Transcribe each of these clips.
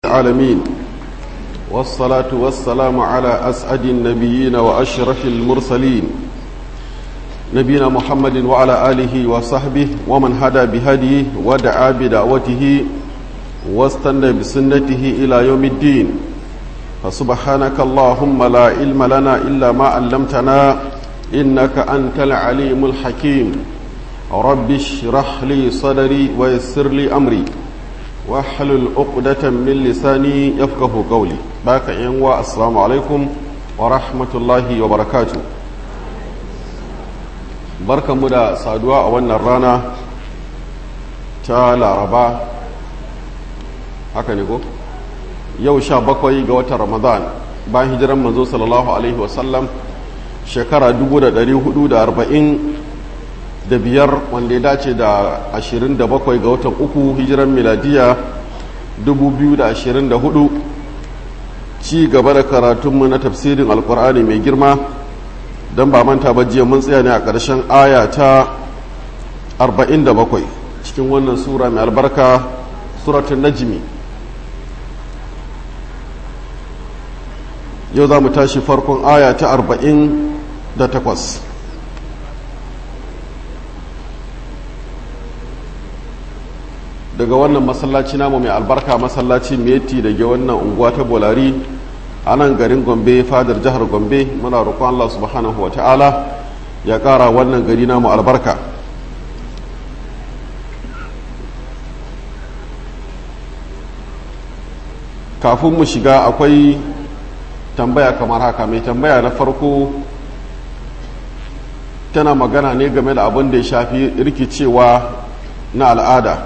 العالمين والصلاة والسلام على أسعد النبيين وأشرف المرسلين نبينا محمد وعلى آله وصحبه ومن هدى بهديه ودعا بدعوته واستنى بسنته إلى يوم الدين فسبحانك اللهم لا علم لنا إلا ما علمتنا إنك أنت العليم الحكيم رب اشرح لي صدري ويسر لي أمري واحلل عقدة من لساني يفقه قولي باك ينوى السلام عليكم ورحمة الله وبركاته بركة مدى سادوا أولنا الرانا تعالى ربا haka ne ko yau sha bakwai ga watan ramadan bayan hijiran manzo sallallahu alaihi wasallam shekara 440 da biyar wanda ya dace da 27 ga watan uku hijiran miladiya 2024 ci gaba da karatunmu na tafsirin alkur'ani mai girma don ba manta ba jiya mun tsaya ne a ƙarshen aya ta 47 cikin wannan sura mai albarka suratun najmi yau za mu tashi farkon aya ta 48 daga wannan masallaci namu mai albarka masallaci meti daga wannan unguwa ta bolari a nan garin gombe fadar jihar gombe muna roƙon allah subhanahu wa ta'ala ya ƙara wannan gari namu albarka kafin mu shiga akwai tambaya kamar haka mai tambaya na farko tana magana ne game da abin da ya shafi rikicewa na al'ada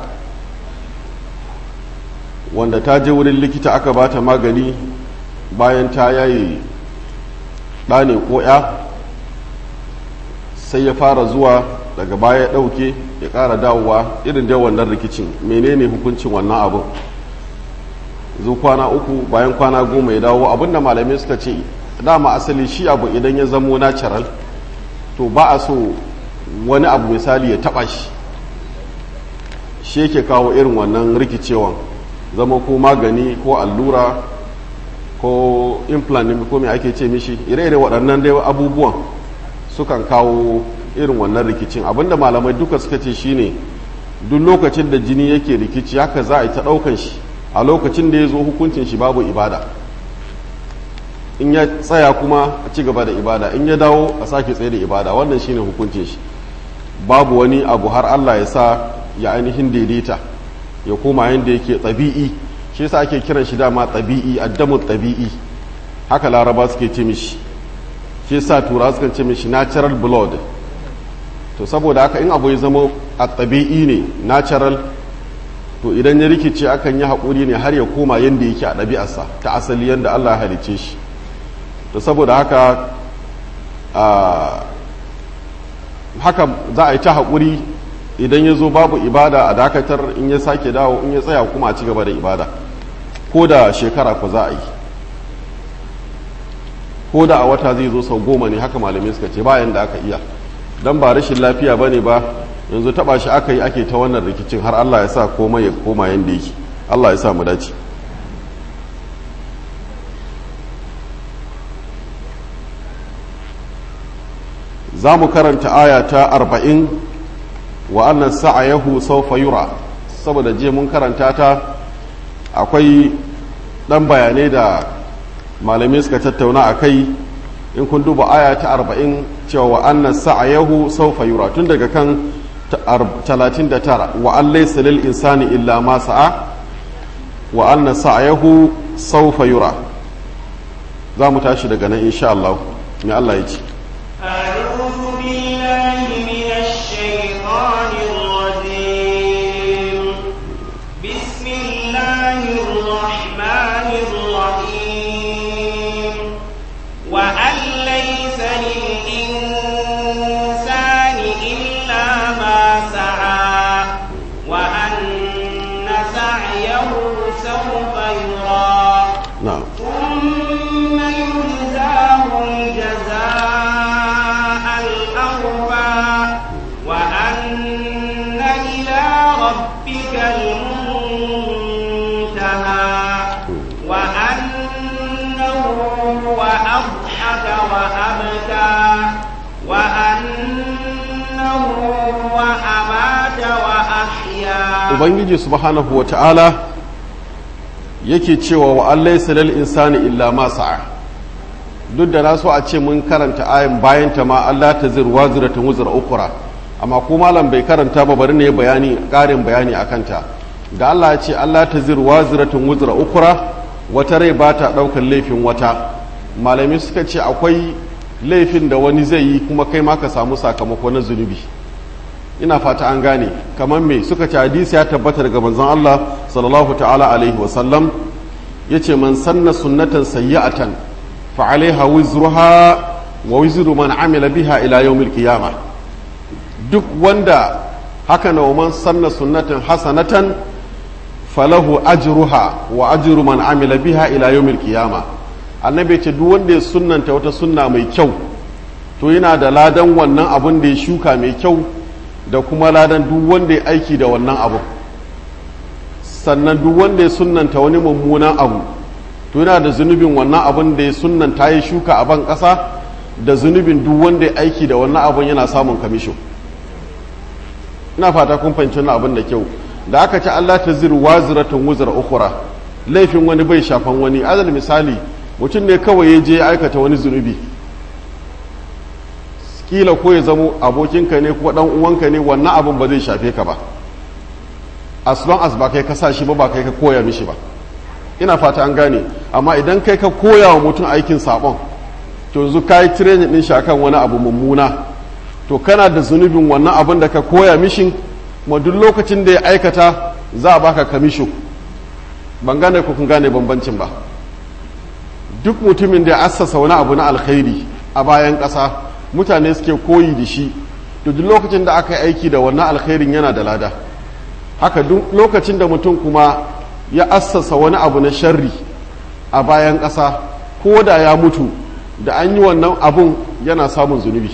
wanda ta je wurin likita aka ba ta magani bayan ta yayi ɗane ko ya sai ya fara zuwa daga baya ya ɗauke ya ƙara dawowa irin dai wannan rikicin menene hukuncin wannan abin zu kwana uku bayan kwana goma ya dawo abinda malamai suka ce dama asali shi abu idan ya zamo natural to ba a so wani abu misali ya taɓa shi shi yake kawo irin wannan rikicewan zama ko magani ko allura ko implant ko mai ake ce mishi ire-ire waɗannan dai abubuwan sukan kawo irin wannan rikicin abinda malamai duka suka ce shine duk lokacin da jini yake rikici haka za a yi ta ɗaukan shi a lokacin da ya zo hukuncin shi babu ibada in ya tsaya kuma a ci gaba da ibada in ya dawo a sake tsaye da ibada wannan shine hukuncin shi babu wani abu har Allah ya sa ya ainihin daidaita ya koma yadda yake tsabi'i shi yasa ake kiran shi dama tsabi'i addamu tsabi'i haka laraba suke ce mishi shi yasa tura suka ce mishi natural blood to saboda haka in abu ya zama a tsabi'i ne natural to idan ya rikice akan yi haƙuri ne har ya koma yadda yake a ɗabi'arsa ta asali yadda Allah ya halice shi to saboda haka haka za a yi ta haƙuri idan ya zo babu ibada a dakatar in ya sake dawo in ya tsaya kuma a ci gaba da ibada ko da shekara ku za a yi ko da a wata zai zo sau goma ne haka malamai suka ce bayan da aka iya don ba rashin lafiya ba ne ba yanzu taba shi aka yi ake ta wannan rikicin har Allah ya sa komai ya koma yadda yake Allah ya sa mu dace za mu karanta aya ta arba'in wa annan sa'ayahu sawfa yura saboda je mun karanta ta akwai ɗan bayanai da malamai suka tattauna a kai in kun duba aya ta arba'in cewa wa annan sa'ayahu sawfa yura tun daga kan 39 wa an laysa lil insani illa ma sa'a wa anna sa'yahu sawfa yura za mu tashi daga nan insha Allah me Allah ya ce أعوذ بالله من الشيطان الرجيم بسم الله الرحمن الرحيم وأن ليس للإنسان إلا ما سعى وأن سعيه سوف يرى na'am ثم يجزاه الجزاء وأبكى وأنه هو أمات وأحيا ubangiji subhanahu wa ta'ala yake cewa wa allai salal insani illa ma sa'a duk da na so a ce mun karanta ayin bayan ta ma Allah ta zir waziratun wuzar ukura amma ko malam bai karanta ba bari ne bayani ƙarin bayani a kanta da Allah ya ce Allah ta zir waziratun wuzar ukura wata rai ba ta ɗaukar laifin wata malami suka ce akwai laifin da wani zai yi kuma kai ma ka samu sakamako na zunubi ina fata an gane kamar me suka ce hadisi ya tabbata daga manzon Allah sallallahu ta'ala alaihi wa sallam yace man sanna sunnatan sayyi'atan fa alaiha wizruha wa wizru man amila biha ila yawmil qiyamah duk wanda haka na man sanna sunnatan hasanatan falahu ajruha wa ajru man amila biha ila yawmil qiyamah annabi ce duk wanda ya sunnanta wata sunna mai kyau to yana da ladan wannan abun da ya shuka mai kyau da kuma ladan duk wanda ya aiki da wannan abu sannan duk wanda ya sunanta wani mummunan abu to yana da zunubin wannan abun da ya sunanta ya shuka a ban ƙasa da zunubin duk wanda ya aiki da wannan abun yana samun kamisho ina fata kun fahimci wannan abin da kyau da aka ci Allah ta ziru waziratun wuzar ukura laifin wani bai shafan wani azal misali mutum ne kawai ya je ya aikata wani zunubi kila ko ya zamo abokinka ne ko dan uwanka ne wannan abin ba zai shafe ka ba as long as ba kai ka sa shi ba ba kai ka koya mishi ba ina fata an gane amma idan kai ka koya wa mutum aikin sabon to yanzu ka yi training din shi akan wani abu mummuna to kana da zunubin wannan abin da ka koya mishin kuma duk lokacin da ya aikata za a baka kamisho ban gane ko kun gane bambancin ba duk mutumin da ya assasa wani abu na alkhairi a bayan ƙasa mutane suke koyi da shi to duk lokacin da aka yi aiki da wannan alkhairin yana da lada haka duk lokacin da mutum kuma ya assasa wani abu na sharri a bayan ƙasa ko da ya mutu da an yi wannan abun yana samun zunubi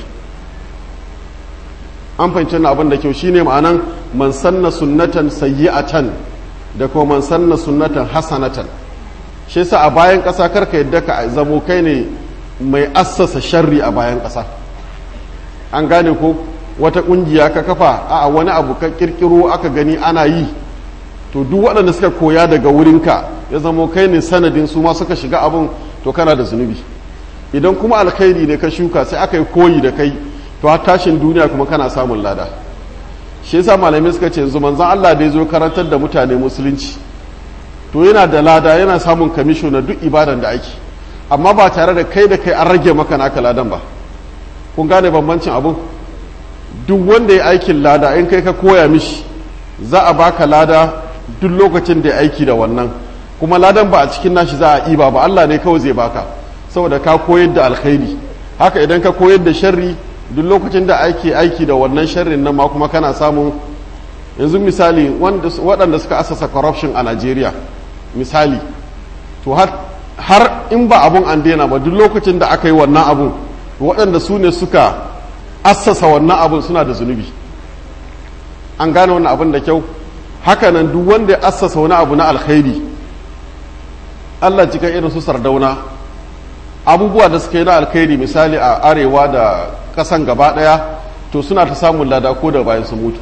an fahimci na abin da kyau shine ma'anan man sanna sunnatan sayyi'atan da kuma man sanna sunnatan hasanatan shi yasa a bayan ƙasa karka yadda ka zamo kai ne mai assasa sharri a bayan ƙasa an gane ko wata ƙungiya ka kafa a wani abu ka kirkiro aka gani ana yi to duk waɗanda suka koya daga wurinka ya zamo kai ne sanadin su ma suka shiga abin to kana da zunubi idan kuma alkhairi ne ka shuka sai aka yi koyi da kai to har tashin duniya kuma kana samun lada shi yasa malamai suka ce yanzu manzon Allah da ya zo karantar da mutane musulunci to yana da lada yana samun kamisho na duk ibadan da ake amma ba tare da kai da kai an rage maka naka ladan ba kun gane bambancin abun duk wanda ya aikin lada in kai ka koya mishi za a baka lada duk lokacin da ya aiki da wannan kuma ladan ba a cikin nashi za a iba ba Allah ne kawai zai baka saboda ka koyar da alkhairi haka idan ka koyar da sharri duk lokacin da ake aiki da wannan sharrin nan ma kuma kana samun yanzu misali waɗanda suka asasa corruption a Najeriya misali to har in ba abun an daina ba duk lokacin da aka yi wannan abun waɗanda su ne suka assasa wannan abun suna da zunubi an gane wannan abun da kyau hakanan duk wanda ya assasa wani abu na alkhairi Allah cikin irin su sardauna abubuwa da suka yi na alkhairi misali a arewa da ƙasan gaba ɗaya to suna ta samun lada ko da bayan su mutu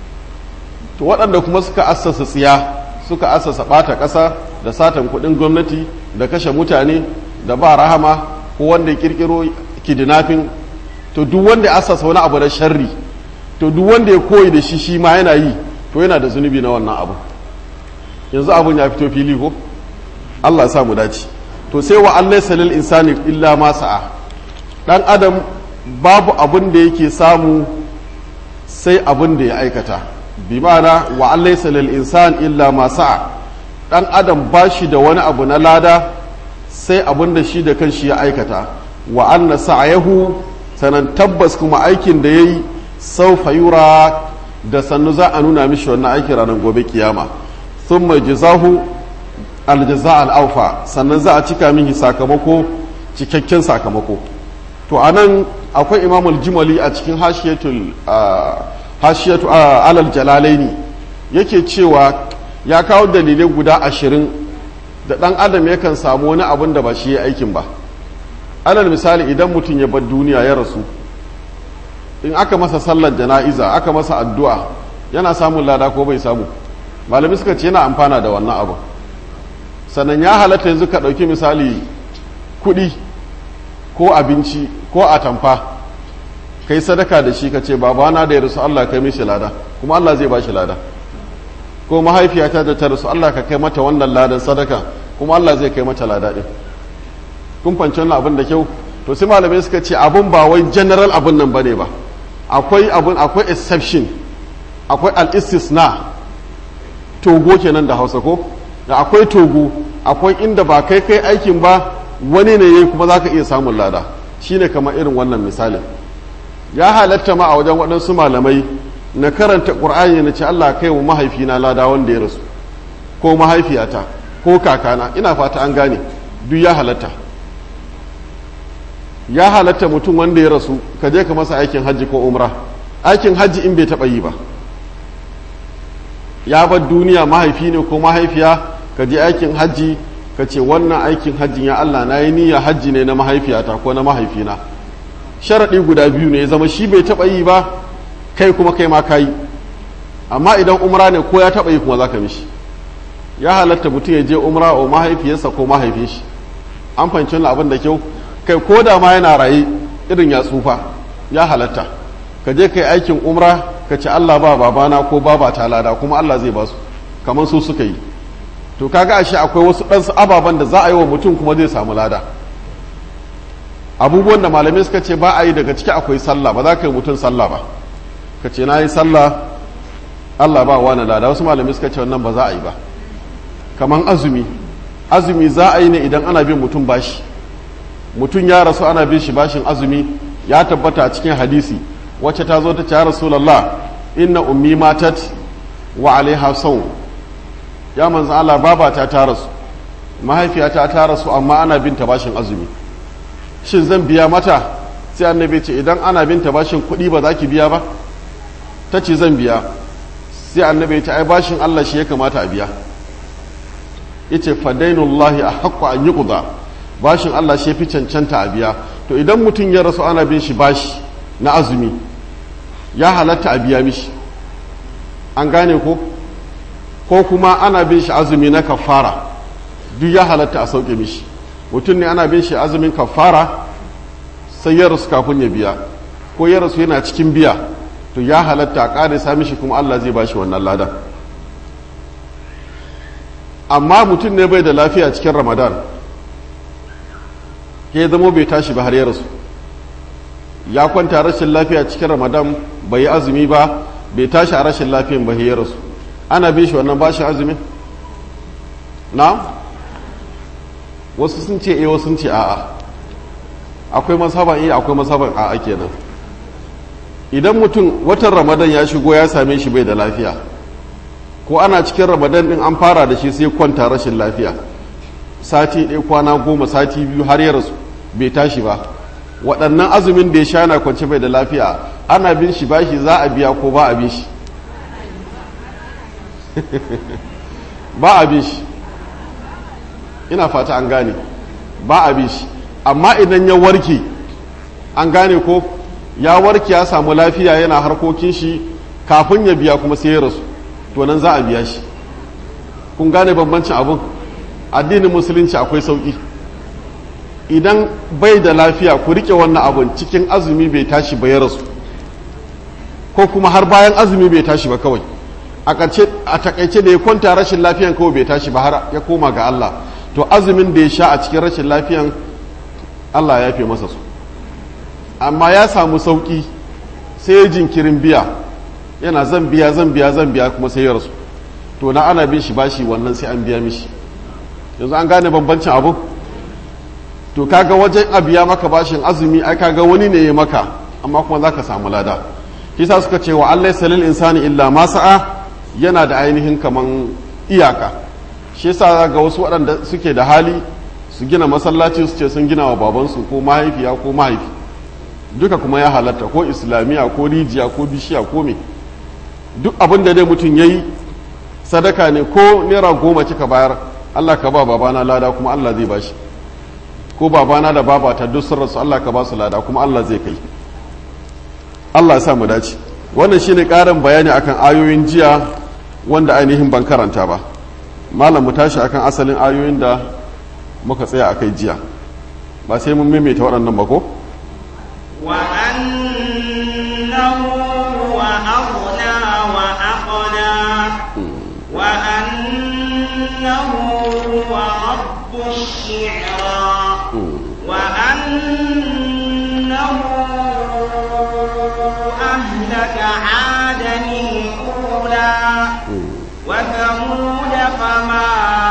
to waɗanda kuma suka assasa tsiya suka assasa ɓata ƙasa da satan kuɗin gwamnati da kashe mutane da ba rahama ko wanda ya ƙirƙiro kidnapping to duk wanda ya assasa wani abu na sharri to duk wanda ya koyi da shi shi ma yana yi to yana da zunubi na wannan abu yanzu abun ya fito fili ko Allah ya sa mu dace to sai wa Allah salil insani illa ma sa'a dan adam babu abun da yake samu sai abun da ya aikata bi ma'ana wa Allah salil insan illa ma sa'a dan adam ba shi da wani abu na lada sai abun da shi da kanshi ya aikata wa anna sa'ayahu sanan tabbas kuma aikin da yayi saufa yura da sannu za a nuna mishi wannan aikin ranar gobe kiyama thumma jazahu aljaza al'aufa sannan za a cika mihi sakamako cikakken sakamako to a nan akwai imamul jimali a cikin hashiyatu alal jalalaini yake cewa ya kawo dalilai guda ashirin da ɗan adam yakan samu wani abin da ba shi ya aikin ba alal misali idan mutum ya bar duniya ya rasu in aka masa sallar jana'iza aka masa addu'a yana samun lada ko bai samu malami suka ce yana amfana da wannan abu sannan ya halatta yanzu ka ɗauki misali kuɗi ko abinci ko atamfa kai sadaka da shi ka ce babana da ya rasu Allah kai mishi lada kuma Allah zai ba shi lada ko mahaifiyata da ta rasu Allah ka kai mata wannan ladan sadaka kuma Allah zai kai mata lada ɗin kun fanci wannan abin da kyau to sai malamai suka ce abun ba wai general abun nan bane ba akwai abun akwai exception akwai al-istisna togo kenan da Hausa ko da akwai togo akwai inda ba kai kai aikin ba wani ne yayi kuma zaka iya samun lada shine kamar irin wannan misalin ya halatta ma a wajen waɗansu malamai na karanta ƙur'ani na ce Allah kai wa mahaifina lada wanda ya rasu ko mahaifiyata ko kakana ina fata an gane duk ya halatta ya halatta mutum wanda ya rasu ka je ka masa aikin hajji ko umra aikin hajji in bai taɓa yi ba ya bar duniya mahaifi ne ko mahaifiya ka je aikin hajji ka ce wannan aikin hajjin ya Allah na yi niyya hajji ne na mahaifiyata ko na mahaifina sharaɗi guda biyu ne ya zama shi bai taɓa yi ba kai kuma kai ma ka yi amma idan umra ne ko ya taɓa yi kuma za ka mishi ya halatta mutum ya je umra wa mahaifiyarsa ko mahaifin shi an fahimci abin da kyau kai ko da ma yana raye irin ya tsufa ya halatta ka je kai aikin umra ka ce Allah ba babana ko baba ta lada kuma Allah zai ba su kamar su suka yi to kaga ashe akwai wasu ɗansu ababen da za a yi wa mutum kuma zai samu lada abubuwan da malamai suka ce ba a yi daga ciki akwai sallah ba za ka yi mutum sallah ba ka ce na yi sallah Allah ba wani lada wasu malamai suka ce wannan ba za a yi ba kamar azumi azumi za a yi ne idan ana bin mutum bashi mutum ya rasu ana bin shi bashin azumi ya tabbata a cikin hadisi wacce ta zo ta ce ya rasulallah inna ummi matat wa alaiha sau ya manzan Allah babata ta rasu mahaifiyata ta rasu amma ana bin ta bashin azumi shin zan biya mata sai annabi ce idan ana bin ta bashin kuɗi ba za ki biya ba ta ce zan biya sai annabi ce ai bashin Allah shi ya kamata a biya yace fadainullahi a haƙƙo an yi ƙuda bashin Allah shi fi cancanta a biya to idan mutum ya rasu ana bin shi bashi na azumi ya halatta a biya mishi an gane ko ko kuma ana bin shi azumi na kafara duk ya halatta a sauke mishi mutum ne ana bin shi azumin kafara sai ya rasu kafin ya biya ko ya rasu yana cikin biya to ya halatta a ƙare sa mishi kuma Allah zai bashi wannan ladan amma mutum ne bai da lafiya cikin ramadan ya zamo bai tashi ba har ya rasu ya kwanta rashin lafiya cikin ramadan bai yi azumi ba bai tashi a rashin lafiyan ba ya rasu ana bin shi wannan bashin azumin na wasu sun ce eh wasu sun ce a'a akwai masaban iya akwai masaban a'a kenan idan mutum watan ramadan ya shigo ya same shi bai da lafiya ko ana cikin ramadan din an fara da shi sai kwanta rashin lafiya sati ɗaya kwana goma sati biyu har ya rasu bai tashi ba waɗannan azumin da ya sha na kwance bai da lafiya ana bin shi bashi za a biya ko ba a bin shi ba a bin shi ina fata an gane ba a bin shi amma idan ya warke an gane ko ya warke ya samu lafiya yana harkokin shi kafin ya biya kuma sai ya rasu to nan za a biya shi kun gane bambancin abin addinin musulunci akwai sauki idan bai da lafiya ku rike wannan abin cikin azumi bai tashi ba ya rasu ko kuma har bayan azumi bai tashi ba kawai a takaice da ya kwanta rashin lafiyan kawai bai tashi ba har ya koma ga Allah to azumin da ya sha a cikin rashin lafiyan Allah ya fi masa su amma ya samu sauki sai ya jinkirin biya yana zan biya zan biya zan biya kuma sai ya rasu to na ana bin shi bashi wannan sai an biya mishi yanzu an gane bambancin abu to kaga wajen a biya maka bashin azumi ai kaga wani ne ya maka amma kuma za ka samu lada kisa suka ce wa Allah salil insani illa ma sa'a yana da ainihin kaman iyaka shi yasa ga wasu waɗanda suke da hali su gina masallaci su ce sun gina wa babansu ko mahaifiya ko mahaifi duka kuma ya halatta ko islamiyya ko rijiya ko bishiya ko me duk abin da dai mutum ya yi sadaka ne ko naira goma kika bayar allah ka ba babana lada kuma allah zai bashi ko babana da babata duk sun rasu Allah ka ba su lada kuma Allah zai kai Allah ya sa mu dace wannan shine ƙarin bayani akan ayoyin jiya wanda ainihin ban karanta ba malam mu tashi akan asalin ayoyin da muka tsaya akai jiya ba sai mun maimaita waɗannan ba ko وأنه هو أغنى وأقنى وأنه هو رب الشعرى وأنه أهلك عادا الأولى وثمود فما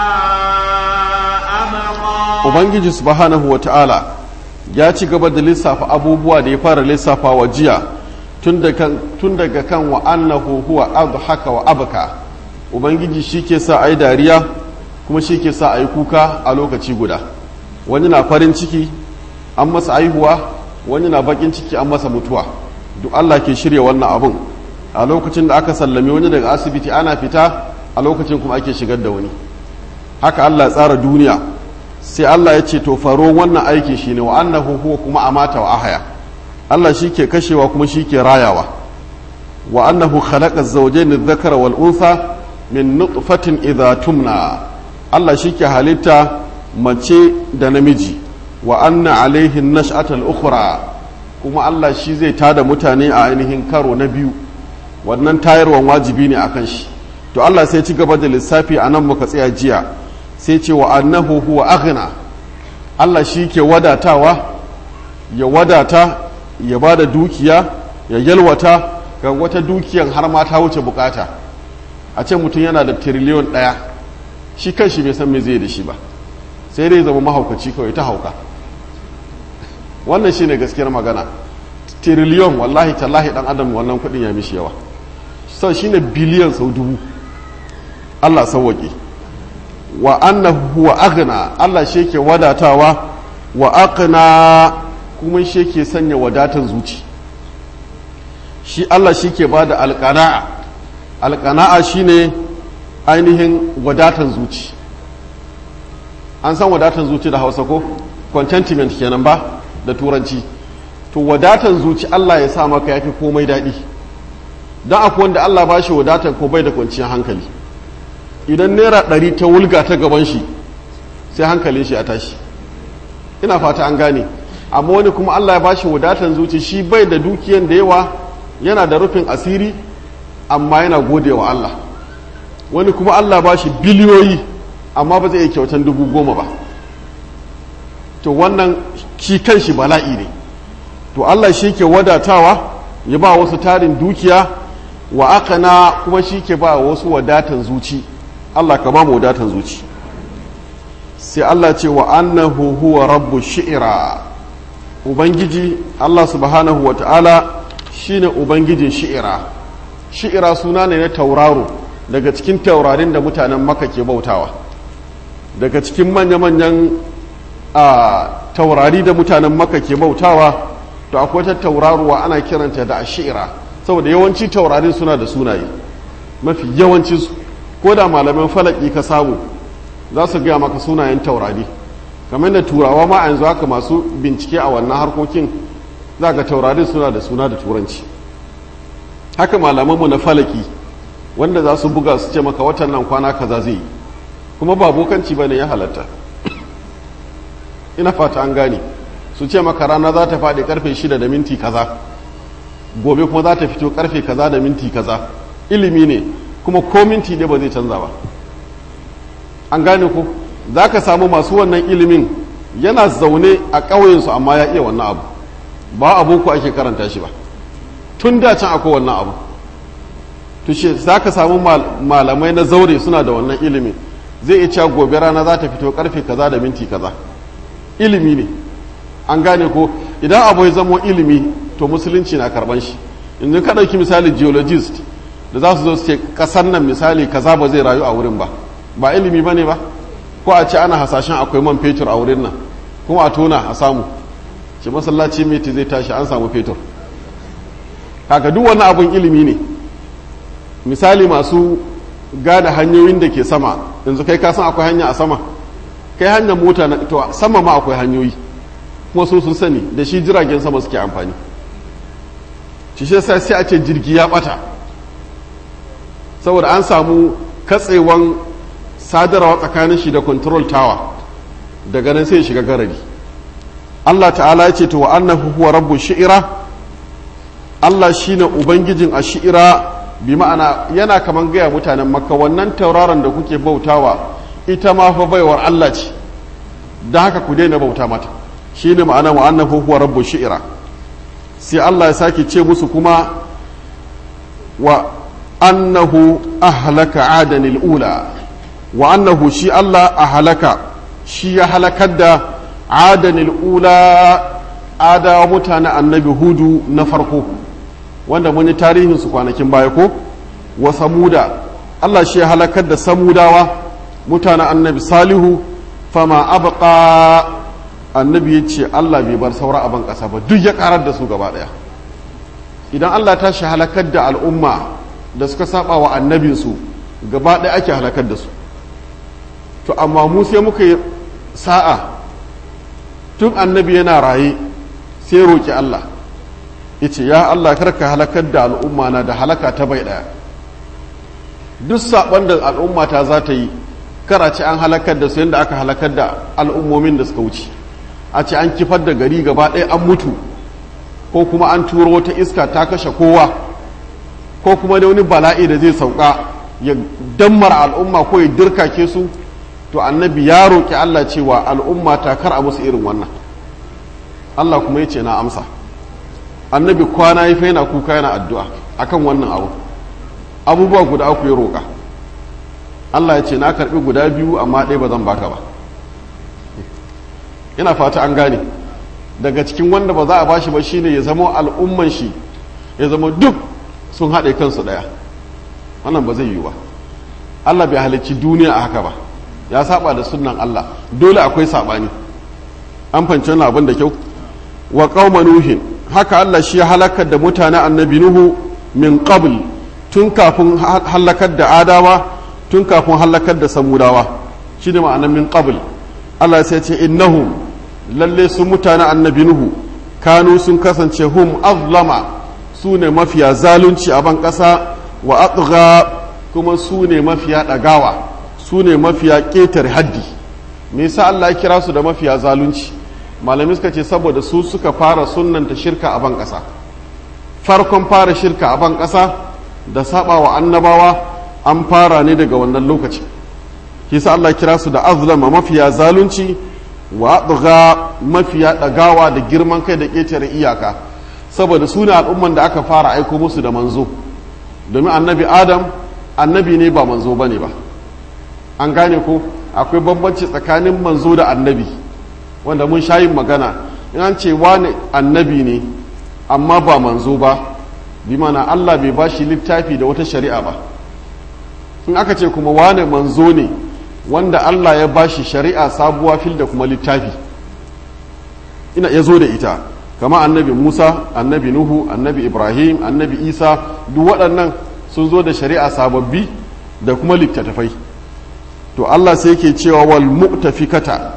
أبقى ubangiji subhanahu wata'ala ya ci gaba da lissafa abubuwa da ya fara lissafa wa jiya tun daga kan wa annahu huwa adhaka wa abka ubangiji shi ke sa a yi dariya kuma shi ke sa a yi kuka a lokaci guda wani na farin ciki an masa aihuwa wani na bakin ciki an masa mutuwa duk allah ke shirya wannan abun a lokacin da aka sallame wani daga asibiti ana fita a lokacin kuma ake shigar da wani haka allah ya tsara duniya sai allah ya ce to faro wannan aiki shine wa annahu huwa kuma amata wa ahaya allah shi ke kashewa kuma shi ke rayawa wa annahu khalaqa az-zawjayn adh-dhakara wal untha min nutfatin idha tumna Allah shike halitta mace da namiji wa anna alaihi nash'ata al-ukhra kuma Allah shi zai tada mutane a ainihin karo na biyu wannan tayarwan wajibi ne akan shi to Allah sai ci gaba da lissafi a nan muka tsaya jiya sai ce wa annahu huwa aghna Allah shi ke wadatawa ya wadata ya ba da dukiya ya yalwata ga wata dukiyan har ma ta wuce bukata a ce mutum yana da tiriliyon ɗaya shi kan shi bai san me zai da shi ba sai dai zama mahaukaci kawai ta hauka wannan shine gaskiyar magana tiriliyon wallahi tallahi dan adam wannan kudin ya mishi yawa sau shine biliyan sau dubu Allah sauwaƙe wa annahu huwa aghna Allah shi ke wadatawa wa aqna kuma shi ke sanya wadatan zuci shi Allah shi ke ba da alƙana'a alƙana'a shi ne ainihin wadatan zuci an san wadatan zuci da hausa ko contentment kenan ba da turanci to wadatan zuci Allah ya sa maka yafi komai daɗi don akwai wanda Allah ba shi wadatan ko bai da kwanciyar hankali idan naira ɗari ta wulga ta gaban shi sai hankalin shi ya tashi ina fata an gane amma wani kuma Allah ya ba shi wadatan zuci shi bai da dukiyan da yawa yana da rufin asiri amma yana gode wa Allah wani kuma Allah ba shi biliyoyi amma ba zai iya kyautan dubu goma ba to wannan shi kan shi bala'i ne to Allah shi ke wadatawa ya ba wasu tarin dukiya wa aka na kuma shi ke ba wasu wadatan zuci Allah ka ba mu wadatan zuci sai Allah ce wa annahu huwa rabbu shi'ira ubangiji Allah subhanahu wa ta'ala shine ubangijin shi'ira shi'ira suna ne na tauraro daga cikin taurarin da mutanen maka ke bautawa daga cikin manya-manyan a taurari da mutanen maka ke bautawa to akwai ta tauraruwa ana kiranta da shi'ira saboda yawanci taurarin suna da sunaye mafi yawancinsu ko da malaman falaki ka samu za su gaya maka sunayen taurari kamar da turawa ma a yanzu haka masu bincike a wannan harkokin za ga taurarin suna da suna da turanci haka malamanmu na falaki wanda za su buga su ce maka watan nan kwana kaza zai yi kuma ba bokanci ba ne ya halatta ina fata an gane su ce maka rana za ta faɗi karfe shida da minti kaza gobe kuma za ta fito karfe kaza da minti kaza ilimi ne kuma ko minti ne ba zai canza ba an gane ko za ka samu masu wannan ilimin yana zaune a ƙauyensu amma ya iya wannan abu ba aboko ake karanta shi ba tun da can akwai wannan abu tushe za ka samu malamai na zaure suna da wannan ilimin zai iya cewa gobe rana za ta fito karfe kaza da minti kaza ilimi ne an gane ko idan abu ya zamo ilimi to musulunci na karban shi yanzu ka ɗauki misali geologist da za su zo su ce ƙasar nan misali kaza ba zai rayu a wurin ba ba ilimi ba ne ba ko a ce ana hasashen akwai man fetur a wurin nan kuma a tona a samu ce masallaci meti zai tashi an samu fetur haka duk wani abun ilimi ne misali masu gane hanyoyin da ke sama yanzu kai ka san akwai hanya a sama kai hanyar mota na to sama ma akwai hanyoyi kuma su sun sani da shi jiragen sama suke amfani shi shi sai sai a ce jirgi ya bata saboda an samu katsewan sadarwa tsakanin shi da control tower daga nan sai shiga garari Allah ta'ala ya ce to wa annahu huwa rabbu shi'ira Allah shine ubangijin a shi'ira bi ma'ana yana kaman gaya mutanen makka wannan tauraron da kuke bautawa ita ma fa baiwar Allah ce da haka ku daina bauta mata shine ma'ana wa annahu huwa rabbu shi'ira sai Allah ya sake ce musu kuma wa annahu ahlaka adanil ula wa annahu shi Allah ahlaka shi ya halakar da adanil ula adawa mutane annabi hudu na farko wanda muni tarihin su kwanakin baya ko wa samuda Allah shi ya halakar da samudawa mutane annabi salihu fama abqa annabi ya ce Allah bai bar saura a ban ƙasa ba duk ya karar da su gaba ɗaya idan Allah ta shi halakar da al'umma da suka saba wa annabinsu gaba ɗaya ake halakar da su to amma mu sai muka yi sa'a tun annabi yana raye sai roƙi Allah ya ce ya Allah karka halakar da al'umma na da halaka ta bai ɗaya duk saɓon da al'umma ta za ta yi kara ce an halakar da su yadda aka halakar da al'ummomin da suka wuce a ce an kifar da gari gaba ɗaya an mutu ko kuma an turo wata iska ta kashe kowa ko kuma da wani bala'i da zai sauka ya dammar al'umma ko ya dirkake su to annabi ya roƙi Allah cewa al'umma ta kar a musu irin wannan Allah kuma ya ce na amsa annabi kwana ya yana kuka yana addu'a akan wannan abu abubuwa guda uku ya roƙa Allah ya ce na karɓi guda biyu amma ɗaya ba zan baka ba ina fata an gane daga cikin wanda ba za a bashi ba shine ya zama al'umman shi ya zama duk sun haɗe kansu ɗaya wannan ba zai yiwu ba Allah bai halicci duniya a haka ba ya saba da sunan Allah dole akwai saɓani an fanci wannan abin da kyau wa qauma nuhin haka Allah shi ya halakar da mutanen annabi nuhu min qabl tun kafin halakar da adawa tun kafin halakar da samudawa shi ne ma'anar min qabl Allah sai ce innahum lalle su mutane annabi nuhu kanu sun kasance hum azlama su ne mafiya zalunci a ban ƙasa wa atgha kuma su ne mafiya ɗagawa su ne mafiya ƙetare haddi me yasa Allah ya kira su da mafiya zalunci malami suka ce saboda su suka fara sunnanta shirka a ban ƙasa farkon fara shirka a ban ƙasa da saba wa annabawa an fara ne daga wannan lokaci kisa Allah kira su da azlama mafiya zalunci wa ɗuga mafiya ɗagawa da girman kai da ƙetare iyaka saboda su ne al'umman da aka fara aiko musu da manzo domin annabi adam annabi ne ba manzo ba ne ba an gane ko akwai bambanci tsakanin manzo da annabi wanda mun sha yin magana in an ce wani annabi ne amma ba manzo ba bi mana Allah bai ba shi littafi da wata shari'a ba in aka ce kuma wane manzo ne wanda Allah ya ba shi shari'a sabuwa fil da kuma littafi ina ya zo da ita kama annabi Musa annabi Nuhu annabi Ibrahim annabi Isa duk waɗannan sun zo da shari'a sababbi da kuma littattafai to Allah sai yake cewa wal mu'tafikata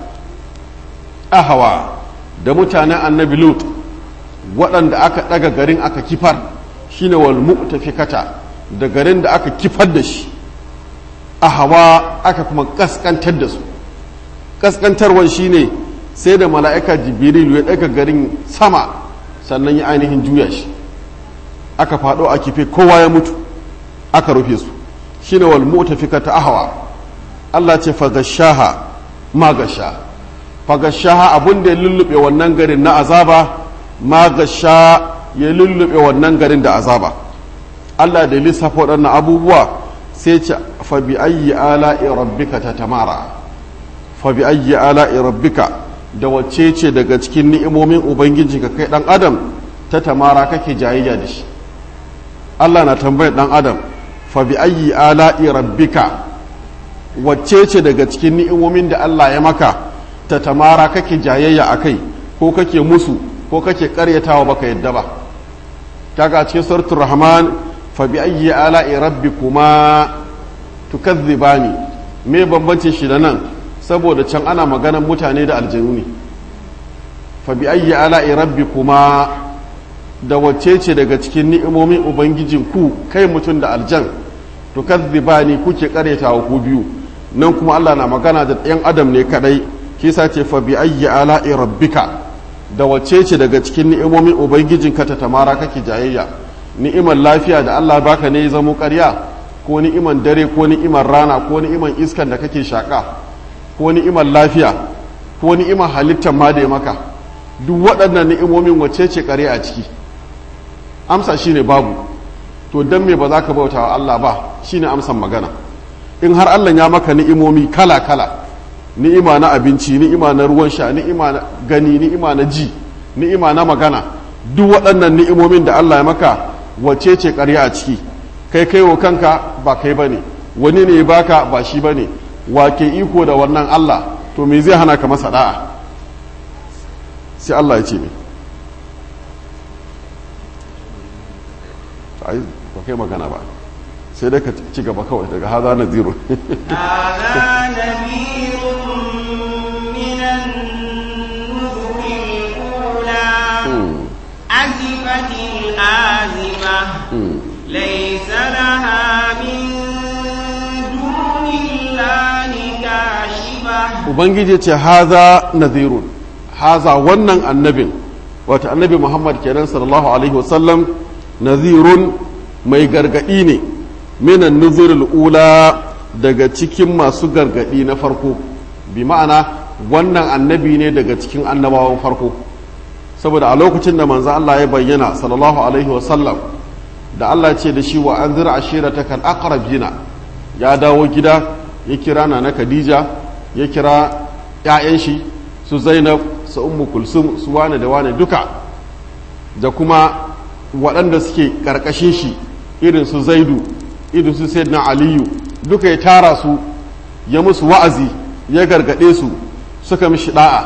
ahawa da mutanen annabi Lut waɗanda aka ɗaga garin aka kifar shine wal mu'tafikata da garin da aka kifar da shi a hawa aka kuma kaskantar da su kaskantarwan shine sai da mala'ika jibrilu ya ɗaga garin sama sannan ya ainihin juya shi aka faɗo a kife kowa ya mutu aka rufe su shine wal mu'tafikata ahwa Allah ce fagashaha magasha fagashaha abun da ya lullube wannan garin na azaba magasha ya lullube wannan garin da azaba Allah da lissafa waɗannan abubuwa sai ce fa bi ayyi ala'i rabbika tatamara fa bi ayyi ala'i rabbika da wacce ce daga cikin ni'imomin ubangiji ka kai dan adam ta tamara kake jayayya da shi Allah na tambayar dan adam fa bi ayyi ala'i rabbika wacce ce daga cikin ni'imomin da Allah ya maka ta tamara kake jayayya akai ko kake musu ko kake karyatawa baka yadda ba kaga cikin suratul rahman fa bi ayyi ala'i rabbikuma tukazzibani me bambancin shi da nan saboda can ana maganan mutane da aljanu ne fa bi ayyi ala'i rabbikuma da wacce ce daga cikin ni'imomin ubangijin ku kai mutum da aljan to kazzibani kuke karyatawa ku biyu nan kuma Allah na magana da ɗan adam ne kadai shi sa ce fa bi ayyi ala'i rabbika da wacce ce daga cikin ni'imomin ubangijin ka ta tamara kake jayayya ni'imar lafiya da Allah baka ne ya zamo ƙarya ko ni'imar dare ko ni'imar rana ko ni'imar iskan da kake shaka ko ni'imar lafiya ko ni'imar halittar ma da ya maka duk waɗannan ni'imomin wacce ce ƙarya a ciki amsa shine babu to dan me ba za ka bauta wa Allah ba shine amsan magana in har Allah ya maka ni'imomi kala kala ni'ima na abinci ni'ima na ruwan sha ni'ima na gani ni'ima na ji ni'ima na magana duk waɗannan ni'imomin da Allah ya maka wacce ce ƙarya a ciki kai kai wa kanka ba kai bane wani ne baka ba shi bane wa ke iko da wannan Allah to me zai hana ka masa da'a sai Allah ya ce me ai ba kai magana ba sai dai ka ci gaba kawai daga haza na zero هذا نذير من النذر الأولى أزفت الآزفة ليس لها من دون الله كاشفة ubangiji ce haza nazirun haza wannan annabin wata annabi muhammad kenan sallallahu alaihi wasallam nazirun mai gargadi ne minan nuzurul ula daga cikin masu gargadi na farko bi ma'ana wannan annabi ne daga cikin annabawan farko saboda a lokacin da manzo Allah ya bayyana sallallahu alaihi wasallam da Allah ce da shi wa anzir ashiratakal aqrabina ya dawo gida ya kira na Khadija ya kira ‘ya'yan shi su zainab su ummu kulsum su wane da wane duka da kuma waɗanda suke ƙarƙashin shi irin su zaidu irin su na aliyu duka ya tara su ya musu wa'azi ya gargaɗe su suka mishi ɗa'a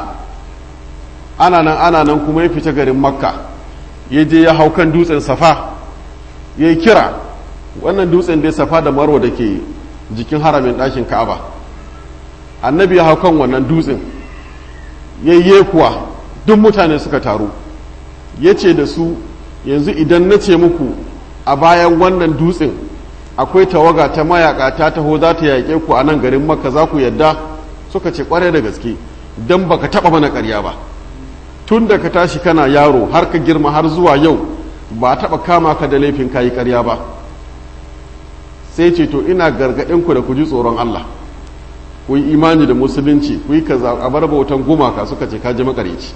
ana nan ana nan kuma ya fita garin makka ya je ya hau kan dutsen safa ya yi kira wannan dutsen dai safa da marwa da ke jikin haramin ɗakin ka'aba annabi ya hau kan wannan dutsen yayye kuwa duk mutane suka taru ya ce da su yanzu idan na ce muku a bayan wannan dutsen akwai tawaga ta mayaka ta taho za ta yaƙe ku a nan garin makka za ku yadda suka ce kwarai da gaske don baka taɓa mana ƙarya ba tun da ka tashi kana yaro har ka girma har zuwa yau ba a taɓa kama ka da laifin kayi ƙarya ba sai ce to ina gargaɗinku da ku ji tsoron allah ku yi imani da musulunci ku yi kaza a bar bautan gumaka suka ce kaji makareci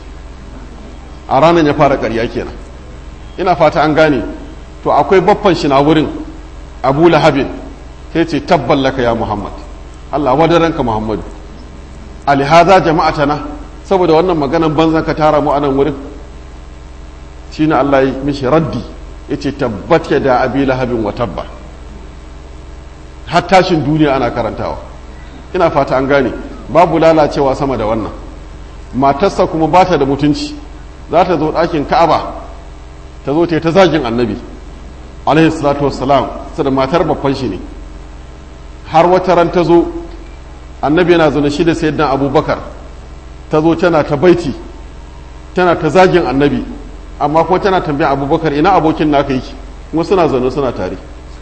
a ranar ya fara ƙarya kenan ina fata an gane to akwai baffan shi na wurin abu lahabin sai ce tabballaka ya muhammad allah wadaranka muhammadu alihaza jama'atana saboda wannan maganan banzan ka tara mu a nan wurin shine allah ya mishi raddi ya ce tabbat ya da abi lahabin wa tabba har tashin duniya ana karantawa ina fata an gane babu lalacewa sama da wannan matarsa kuma ba ta da mutunci za ta zo ɗakin ka'aba ta zo ta yi ta zagin annabi alaihi salatu wassalam su da matar babban shi ne har wata ran ta zo annabi yana zaune shi da sayyidina abubakar ta zo tana ta baiti tana ta zagin annabi amma kuma tana tambaya abubakar ina abokin naka yake kuma suna zaune suna tare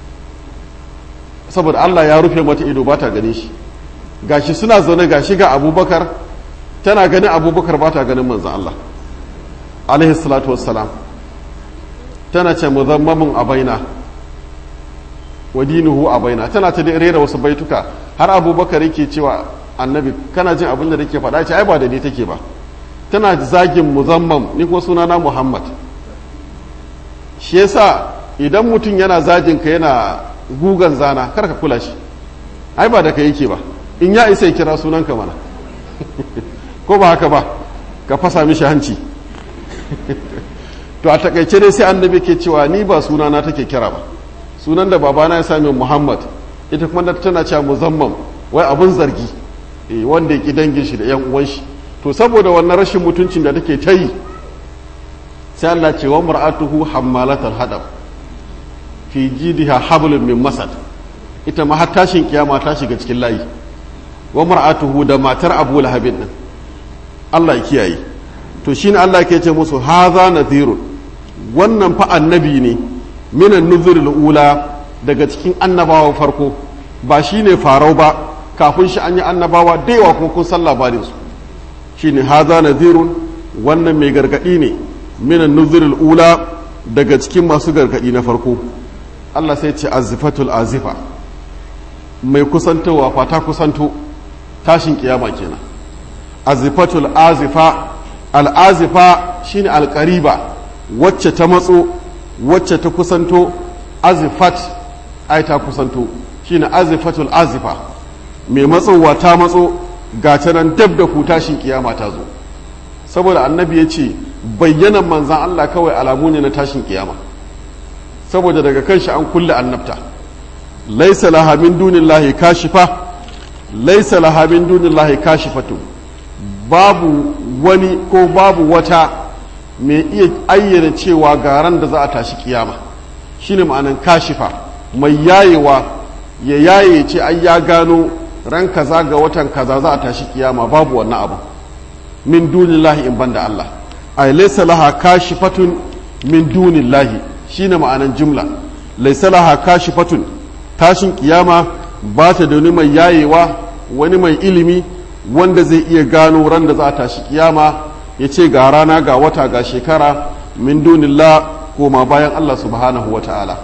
saboda allah ya rufe mata ido ba ta gane shi gashi suna zaune gashi ga abubakar tana ganin abubakar ba ta ganin manzan Allah alaihi salatu wassalam tana ce muzammamin a baina wa dinuhu a baina tana ta rera wasu baituka har abubakar yake cewa annabi kana jin abin da nake faɗa ce ai ba da ni take ba tana zagin muzammam ni kuma sunana muhammad shi yasa idan mutum yana zagin ka yana gugan zana kar ka kula shi ai ba da ka yake ba in ya isa ya kira sunanka mana ko ba haka ba ka fasa mishi hanci to a takaice dai sai annabi ke cewa ni ba sunana take kira ba sunan da babana ya sami muhammad ita kuma tana cewa muzammam wai abun zargi eh wanda ya ki dangin shi da yan uwan shi to saboda wannan rashin mutuncin da take ta yi sai Allah ce wa mar'atuhu hammalatal hadab fi jidiha hablum min masad ita ma har tashin kiyama ta shiga cikin layi wa mar'atuhu da matar abu lahabin din Allah ya kiyaye to shine Allah ke ce musu haza nadhirun wannan fa annabi ne minan nuzurul ula daga cikin annabawan farko ba shine farau ba kafin shi an yi annabawa da yawa kuma kun san labarin su shine haza nadhirun wannan mai gargadi ne minan nuzurul ula daga cikin masu gargadi na farko Allah sai ce azifatul azifa mai kusantowa fata kusanto tashin kiyama kenan azifatul azifa al'azifa shine alƙariba wacce ta matso wacce ta kusanto azifat ai ta kusanto shine azifatul azifa mai matsowa ta matso ga ta nan dab da ku tashin kiyama ta zo saboda annabi ya ce bayyanan manzan Allah kawai alamu ne na tashin kiyama saboda daga kan shi an kulle annabta laisa laha min dunillahi kashifa laisa laha min dunillahi kashifatu babu wani ko babu wata mai iya ayyana cewa garan da za a tashi kiyama shine ma'anan kashifa mai yayewa ya yaye ce ai ya gano ran kaza ga watan kaza za a tashi kiyama babu wannan abu min dunillahi in banda Allah ay laysa laha kashifatun min dunillahi shine ma'anan jumla laysa laha kashifatun tashin kiyama ba ta da wani mai yayewa wani mai ilimi wanda zai iya gano ran da za a tashi kiyama ya ce ga rana ga wata ga shekara min dunillah koma bayan Allah subhanahu wa ta'ala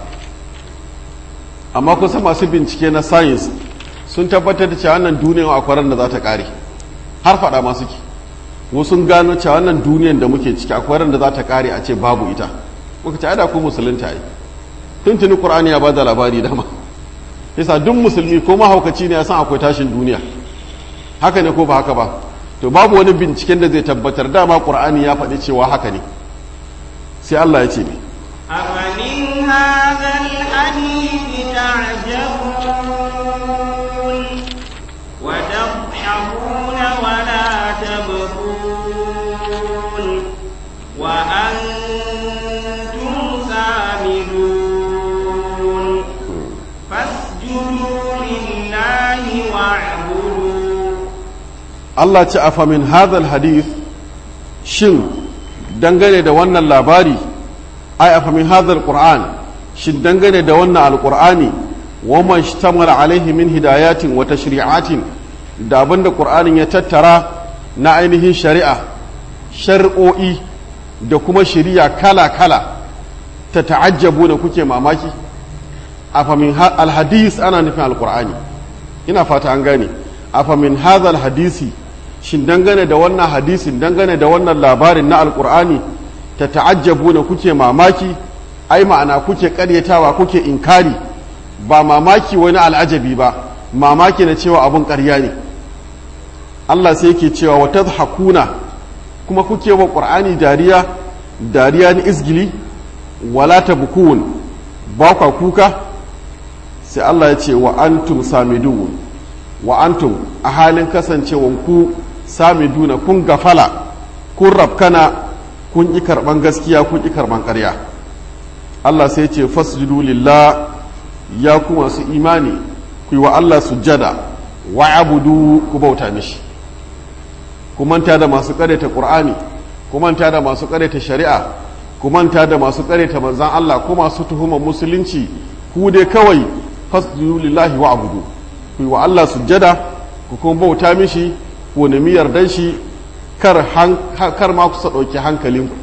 amma kusa masu bincike na science sun tabbatar da cewa wannan duniyan akwai ran da za ta kare har faɗa masu ki wasu gano cewa wannan duniyan da muke ciki akwai ran da za ta kare a ce babu ita muka ce ada ku musulunta yi tuntuni qur'ani ya bada labari dama yasa duk musulmi ko mahaukaci ne ya san akwai tashin duniya haka ne ko ba haka ba to babu wani binciken da zai tabbatar dama qur'ani ya faɗi cewa haka ne sai Allah ya ce ne أفمن هذا الحديث تعجبون وتضحكون ولا تبكون وأنتم سامدون فاسجدوا لله واعبدوا Allah ce afa min hadhal hadith shin dangane da wannan labari ai afa min hadhal qur'an shin dangane da wannan alqur'ani wa man shtamala alaihi min hidayatin wa tashri'atin da abinda qur'anin ya tattara na ainihin shari'a shar'o'i da kuma shari'a kala kala ta ta'ajjabu da kuke mamaki afa min alhadis ana nufin alqur'ani ina fata an gane afa min hadhal hadisi shin dangane da wannan hadisin dangane da wannan labarin na alkur'ani ta ta'ajjabu na kuke mamaki ai ma'ana kuke karyatawa kuke inkari ba mamaki wani al'ajabi ba mamaki na cewa abun ƙarya ne Allah sai yake cewa wa tadhakuna kuma kuke wa qur'ani dariya dariya ni izgili wala tabkun ba kwa kuka sai Allah ya ce wa antum samidun wa antum a halin kasancewanku samiduna kun gafala kun rafkana kun ƙi karɓan gaskiya kun ƙi karɓan ƙarya Allah sai ce fasjudu lillah ya ku masu imani ku yi wa Allah sujjada wa abudu ku bauta mishi ku manta da masu ƙareta ƙur'ani ku manta da masu ƙareta shari'a ku manta da masu ƙareta manzan Allah ko masu tuhumar musulunci ku dai kawai fasjudu lillahi wa abudu ku yi wa Allah sujjada ku kuma bauta mishi ku nemi yardan shi kar ma kusa ɗauki hankalinku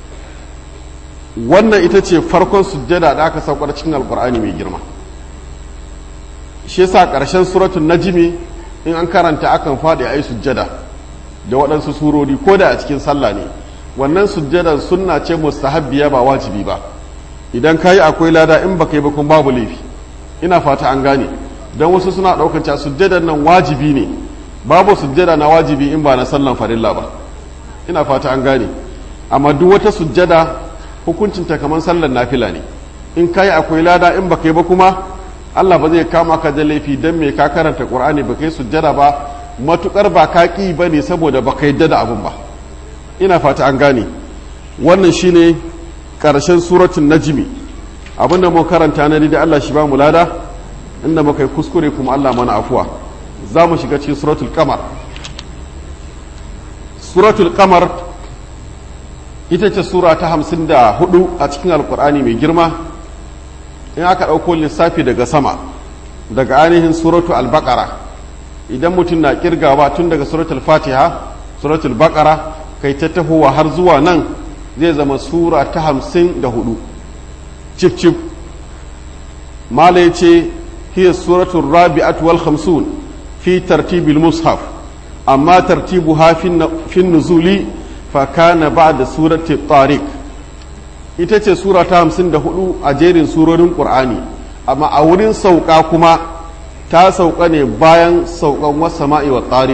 wannan ita ce farkon sujjada da aka saukar cikin alkur'ani mai girma shi yasa ƙarshen suratun najimi in an karanta akan faɗi a yi sujjada da waɗansu surori ko da a cikin sallah ne wannan sujjadan sunna ce mustahabbiya ba wajibi ba idan ka yi akwai lada in baka yi ba kun babu laifi ina fata an gane don wasu suna ɗaukar cewa sujjadan nan wajibi ne babu sujjada na wajibi in ba na sallan farilla ba ina fata an gane amma duk wata sujjada hukuncinta kamar sallan nafila ne in ka yi akwai lada in baka yi ba kuma Allah ba zai kama ka da laifi don me ka karanta Qur'ani baka yi sujjada ba matukar ba ka ƙi ba ne saboda baka yadda da abun ba ina fata an gane wannan shine ƙarshen suratun najmi abinda mu karanta na da Allah shi ba mu lada inda muka yi kuskure kuma Allah mana afuwa za mu shiga cikin suratul kamar suratul kamar ita ce sura ta hamsin da hudu a cikin alkur'ani mai girma in aka ɗauko lissafi daga sama daga ainihin suratul albakara idan mutum na kirgawa tun daga suratul fatiha suratul bakara kai ta tahowa har zuwa nan zai zama sura ta hamsin da hudu cif cif mala ya ce hiya suratul rabi'at wal khamsun fi tartibil mushaf amma tartibuha fi nuzuli fa kana ba'da surati tariq ita ce sura ta hamsin da hudu a jerin surorin qur'ani amma a wurin sauka kuma ta sauka ne bayan saukan wasama'i wa tariq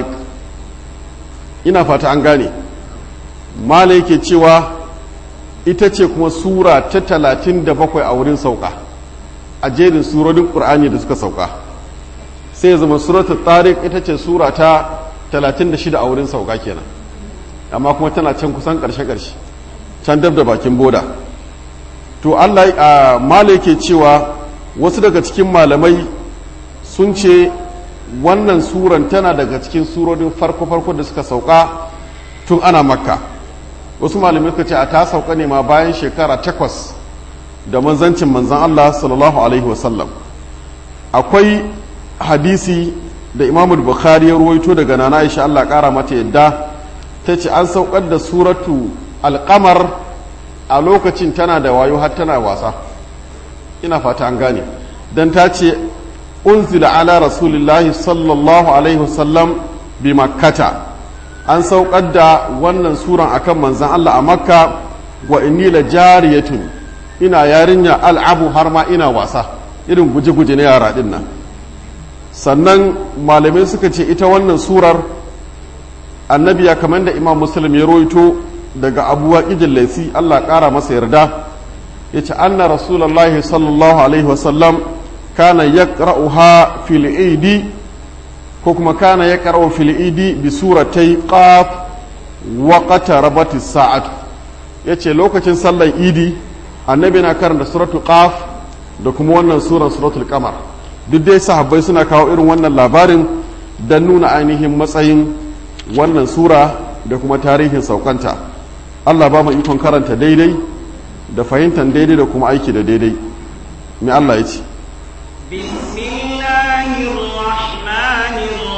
ina fata an gane mala yake cewa ita ce kuma sura ta talatin da bakwai a wurin sauka a jerin surorin ƙur'ani da suka sauka sai ya zama suratul tariq ita ce sura ta talatin da shida a wurin sauka kenan amma kuma tana can kusan ƙarshe-ƙarshe can dab da bakin boda to allah a mala yake cewa wasu daga cikin malamai sun ce wannan suran tana daga cikin surorin farko-farko da suka sauka tun ana makka wasu malamai suka ce a ta sauka ne ma bayan shekara takwas da manzancin manzan Allah sallallahu alaihi wasallam akwai hadisi da imamu bukhari ya ruwaito daga nana aisha Allah kara mata yadda ta ce an saukar da suratu alkamar a lokacin tana da wayo har tana wasa ina fata an gane don ta ce unzila ala rasulillahi sallallahu alaihi wasallam bi makkata an saukar da wannan suran akan manzan Allah a makka wa inni la jariyatun ina yarinya al'abu har ma ina wasa irin guje-guje na yara din nan sannan malamai suka ce ita wannan surar annabi ya kamar da imam muslim ya roito daga abuwa ƙijin laisi Allah ƙara masa yarda ya ce anna rasulallahi sallallahu alaihi wasallam kana yaqra'uha fil idi ko kuma kana yaqra'u fil idi bi suratai qaf wa qatarabati sa'atu yace lokacin sallar idi annabi na karanta suratul qaf da kuma wannan suran suratul qamar duk dai sahabbai suna kawo irin wannan labarin don nuna ainihin matsayin wannan sura da kuma tarihin saukanta Allah ba mu ikon karanta daidai da fahimtar daidai da kuma aiki da daidai mai Allah ya ce بسم الله الرحمن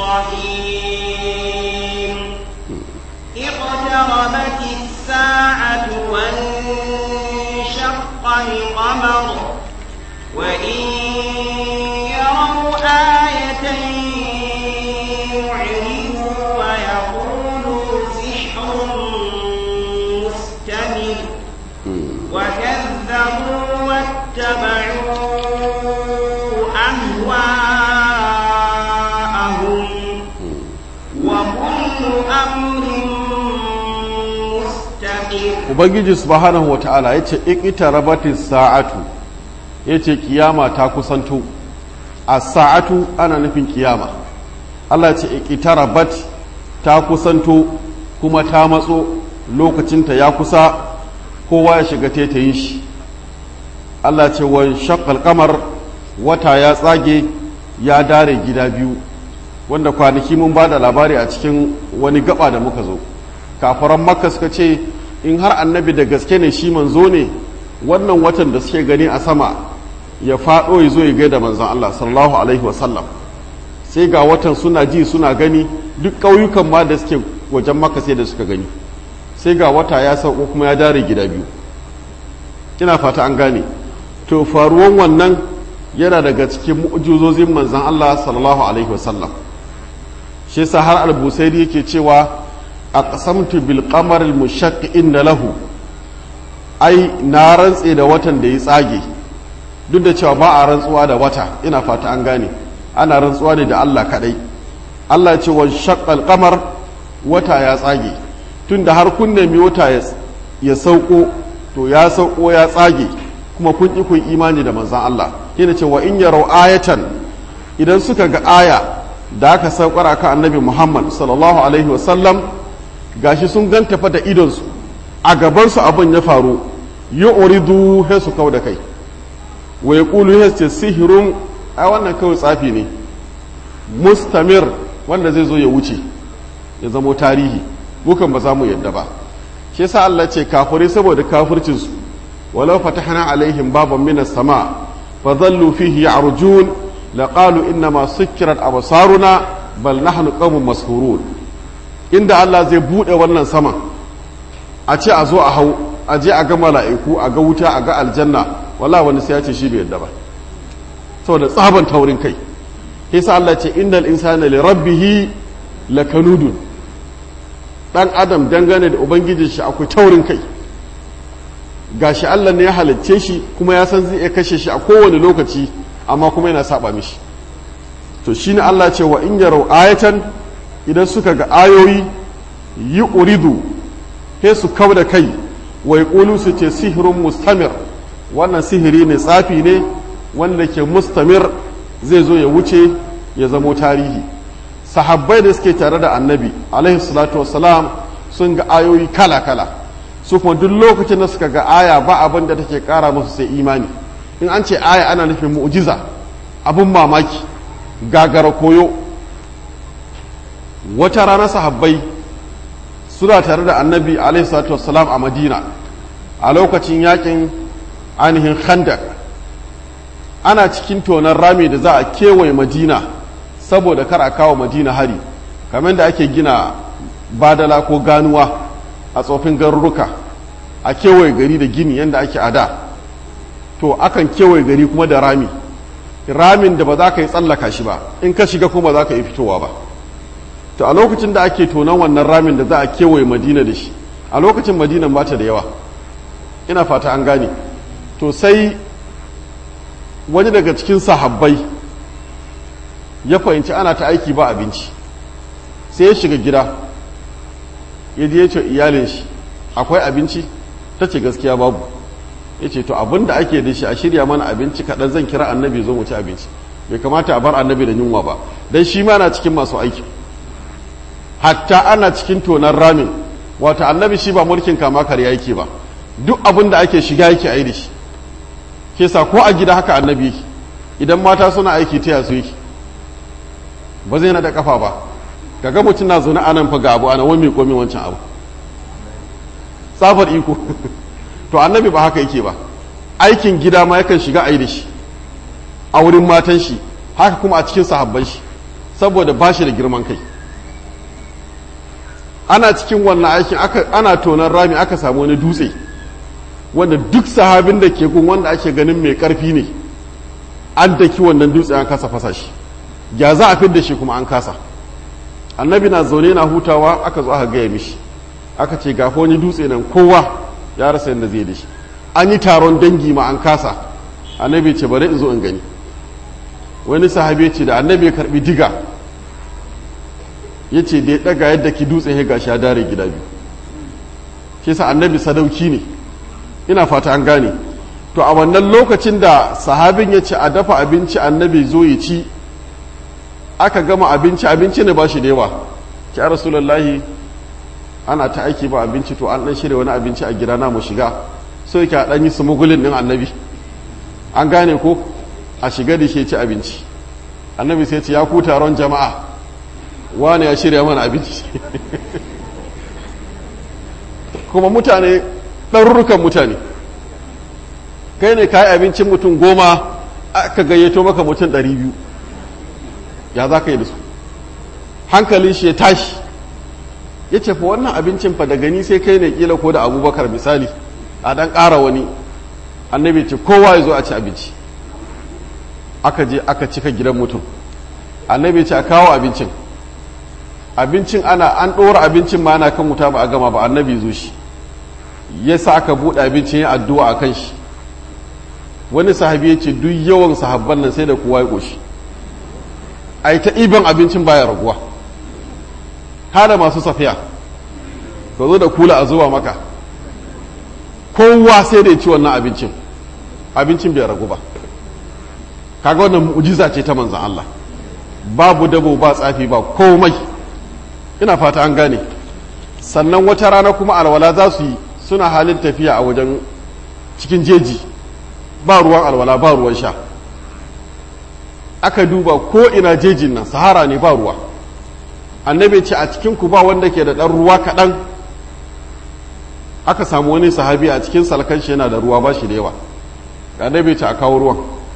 الرحيم اقتربت الساعة وانشق القمر وإن يروا آية يعرضوا ويقولوا سحر مستمر وكذبوا واتبعوا أهواءهم وكل أمر مستقر ubangiji subhanahu wata'ala ya ce iqtarabatis sa'atu ya ce kiyama ta kusanto a sa'atu ana nufin kiyama Allah ce iqtarabat ta kusanto kuma ta matso lokacinta ya kusa kowa ya shiga taitayin shi Allah ce wa shaqqal qamar wata ya tsage ya dare gida biyu wanda kwanaki mun ba da labari a cikin wani gaba da muka zo kafaran makka suka ce in har annabi da gaske ne shi manzo ne wannan watan da suke gani a sama ya faɗo ya zo ya gaida manzon Allah sallallahu alaihi wasallam sai ga watan suna ji suna gani duk ƙauyukan ma da suke wajen maka sai da suka gani sai ga wata ya sauko kuma ya dare gida biyu ina fata an gane to faruwan wannan yana daga cikin mu'jizozin manzon Allah sallallahu alaihi wasallam shi yasa har al-busairi yake cewa aqsamtu bil qamar al mushaqqi inna lahu ai na rantse da watan da ya tsage duk da cewa ba a rantsuwa da wata ina fata an gane ana rantsuwa ne da Allah kadai Allah ce wa shaqqal qamar wata ya tsage tunda har kun nemi wata ya sauko to ya sauko ya tsage kuma kun ki kun imani da manzon Allah yana cewa in yarau ayatan idan suka ga aya da aka saukar akan annabi Muhammad sallallahu alaihi wasallam gashi sun ganta fa da idonsu a gabansu abin ya faru yi uridu he su kau da kai wa ya ƙulu he ce sihirun a wannan kawai tsafi ne mustamir wanda zai zo ya wuce ya zamo tarihi mukan ba za mu yadda ba shi yasa Allah ce kafirai saboda kafircinsu walau fatahna alaihim baban minas sama fa dhallu fihi ya'rujun laqalu inna ma sukkirat absaruna bal nahnu qawmun mashhurun inda Allah zai bude wannan saman a ce a zo a hau a je a ga mala'iku a ga wuta a ga aljanna wallahi wani sai ya ce shi bai yadda ba saboda tsaban taurin kai yasa Allah ce innal insana li rabbih lakanudun dan adam dangane da ubangijin shi akwai taurin kai gashi Allah ne ya halicce shi kuma ya san zai iya kashe shi a kowane lokaci amma kuma yana saba mishi to shine Allah ce wa in yarau ayatan idan suka ga ayoyi yi uridu he su kau da kai wa yaqulu su ce sihirun mustamir wannan sihiri ne tsafi ne wanda ke mustamir zai zo ya wuce ya zamo tarihi sahabbai da suke tare da annabi alaihi salatu wassalam sun ga ayoyi kala-kala su kuma duk lokacin da suka ga aya ba abin da take kara musu sai imani in an ce aya ana nufin mu'jiza abin mamaki gagara koyo wata rana sahabbai suna tare da annabi alaihi salatu wassalam a madina a lokacin yakin ainihin khandak ana cikin tonon rami da za a kewaye madina saboda kar a kawo madina hari kamar da ake gina badala ko ganuwa a tsofin garuruka a kewaye gari da gini yadda ake ada to akan kewaye gari kuma da rami ramin da ba za ka yi tsallaka shi ba in ka shiga kuma za ka yi fitowa ba to a lokacin da ake tonon wannan ramin da za a kewaye madina da shi a lokacin madinan ba ta da yawa ina fata an gane to sai wani daga cikin sahabbai ya fahimci ana ta aiki ba abinci sai ya shiga gida ya je ya ce iyalin shi akwai abinci ta ce gaskiya babu ya ce to abin da ake da shi a shirya mana abinci kaɗan zan kira annabi zo mu ci abinci bai kamata a bar annabi da yunwa ba don shi ma na cikin masu aiki hatta ana cikin tonar ramin wata annabi shi ba mulkin kama karya yake ba duk abin da ake shiga yake a yi da shi ke sa ko a gida haka annabi yake idan mata suna aiki ta yasu yake ba zai na da kafa ba kaga mutum na zaune anan fa ga abu ana wani komi wancan abu tsafar iko to annabi ba haka yake ba aikin gida ma yakan shiga a yi da shi a wurin matan shi haka kuma a cikin sahabban shi saboda ba shi da girman kai ana cikin wannan aikin ana tonon rami aka samu wani dutse wanda duk sahabin da ke gun wanda ake ganin mai karfi ne an daki wannan dutse an kasa fasa shi ya za a fidda shi kuma an kasa annabi na zaune na hutawa aka zo aka gaya mishi aka ce ga wani dutse nan kowa ya rasa yadda zai da shi an yi taron dangi ma an kasa annabi ce bari in zo in gani wani sahabi ce da annabi ya karbi diga ya ce da ya daga yadda ki dutse ya gashi ya dare gida biyu shi sa annabi sadauki ne ina fata an gane to a wannan lokacin da sahabin ya ce a dafa abinci annabi zo ya ci aka gama abinci abinci ne ba shi da yawa ki rasulullahi ana ta aiki ba abinci to an dan shirya wani abinci a gida na mu shiga so yake a dan yi smugulin din annabi an gane ko a shiga da shi ci abinci annabi sai ce ya ku taron jama'a wani ya shirya mana abinci kuma mutane ɗarurrukan mutane kai ne kayi abincin mutum goma aka gayyato maka mutum ɗari biyu ya za ka yi da su hankalin shi ya tashi ya ce fa wannan abincin fa da gani sai kai ne kila ko da abubakar misali a ɗan ƙara wani annabi ce kowa ya zo a ci abinci aka je aka cika gidan mutum annabi ce a kawo abincin abincin ana an ɗora abincin ma ana kan wuta ba a gama ba annabi zo shi ya sa aka buɗe abincin ya addu'a a kan shi wani sahabi ya ce duk yawan sahabban nan sai da kowa ya ƙoshi a yi ta iban abincin baya raguwa hada masu safiya ka zo da kula a zuwa maka kowa sai da ya ci wannan abincin abincin bai ragu ba kaga wannan mu'jiza ce ta manzan Allah babu dabo ba tsafi ba komai ina fata an gane sannan wata rana kuma alwala za su yi suna halin tafiya a wajen cikin jeji ba ruwan alwala ba ruwan sha aka duba ko ina jejin nan sahara ne ba ruwa annabi ce a cikin ku ba wanda ke da ɗan ruwa kaɗan aka samu wani sahabi a cikin salkan shi yana da ruwa ba shi da yawa annabi ce a kawo ruwan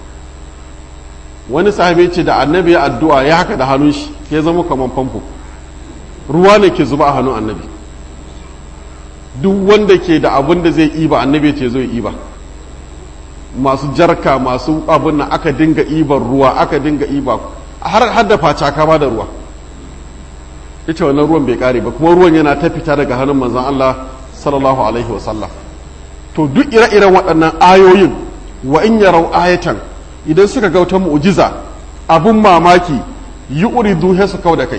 wani sahabi ce da annabi ya addu'a ya haka da hannun shi ke zama kamar famfo ruwa ne ke zuba a hannun annabi duk wanda ke da abin da zai iba annabi ce zai iba masu jarka masu abin nan aka dinga ibar ruwa aka dinga iba har hadda facaka ba da ruwa ita wannan ruwan bai kare ba kuma ruwan yana ta fita daga hannun manzon Allah sallallahu alaihi wasallam to duk ire-iren waɗannan ayoyin wa in yarau ayatan idan suka ga wata mu'jiza abun mamaki yi uridu he su kau da kai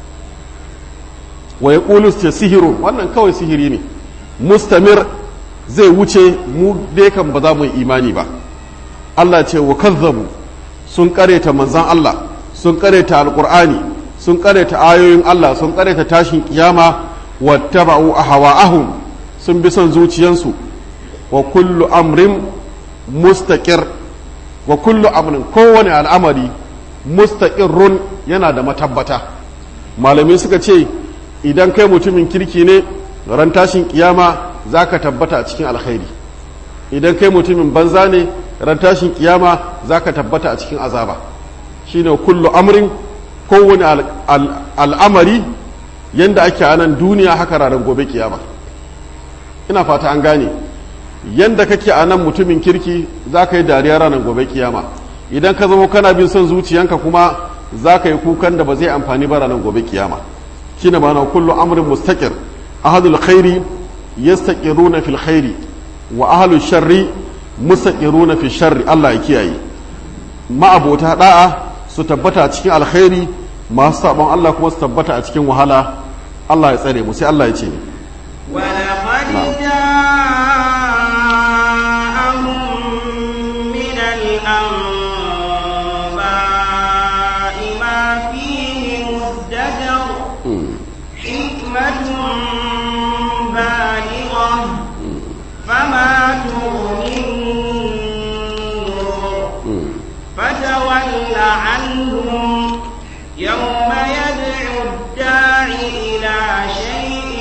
wa yaqulu ce sihiru wannan kawai sihiri ne mustamir zai wuce mu dai kan ba za mu yi imani ba Allah ce wa kazzabu sun kareta manzan Allah sun kareta alqur'ani sun kareta ayoyin Allah sun kareta tashin kiyama wattaba'u ahwa'ahum sun bi son zuciyansu wa kullu amrin mustaqir wa kullu amrin kowane al'amari mustaqirrun yana da matabbata malamai suka ce idan kai mutumin kirki ne ran tashin kiyama za ka tabbata a cikin alkhairi idan kai mutumin banza ne ran tashin kiyama za ka tabbata a cikin azaba shine kullu amrin kowane al'amari yadda ake a nan duniya haka ranar gobe kiyama ina fata an gane yadda kake a nan mutumin kirki za ka yi dariya ranar gobe kiyama idan ka zama kana bin son zuciyanka kuma za ka yi kukan da ba zai amfani ba ranar gobe kiyama shine ma'ana kullu amrin mustaqir ahadul khairi yastaqiruna fil khairi wa ahlul sharri mustaqiruna fi sharri Allah ya kiyaye ma'abota da'a su tabbata a cikin alkhairi masu sabon Allah kuma su tabbata a cikin wahala Allah ya tsare mu sai Allah ya ce ولقد جاءهم من الأنباء ما فيه مزدجر حكمة بالغة فما تغني النذر فتول عنهم يوم يدعو الداعي إلى شيء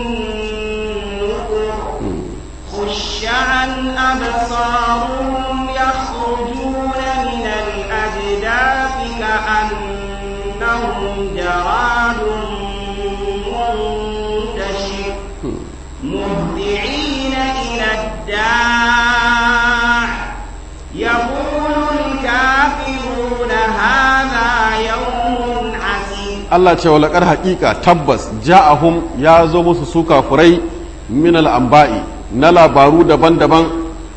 نكر خش عن أبصارهم يخرجون من الأجداث كأنهم جراد منتشر مهدعين إلى الداع يقول الكافرون هذا يوم عسير Allah ce walakar haƙiƙa tabbas ja'ahum ya zo musu su kafurai min al'amba'i na labaru daban-daban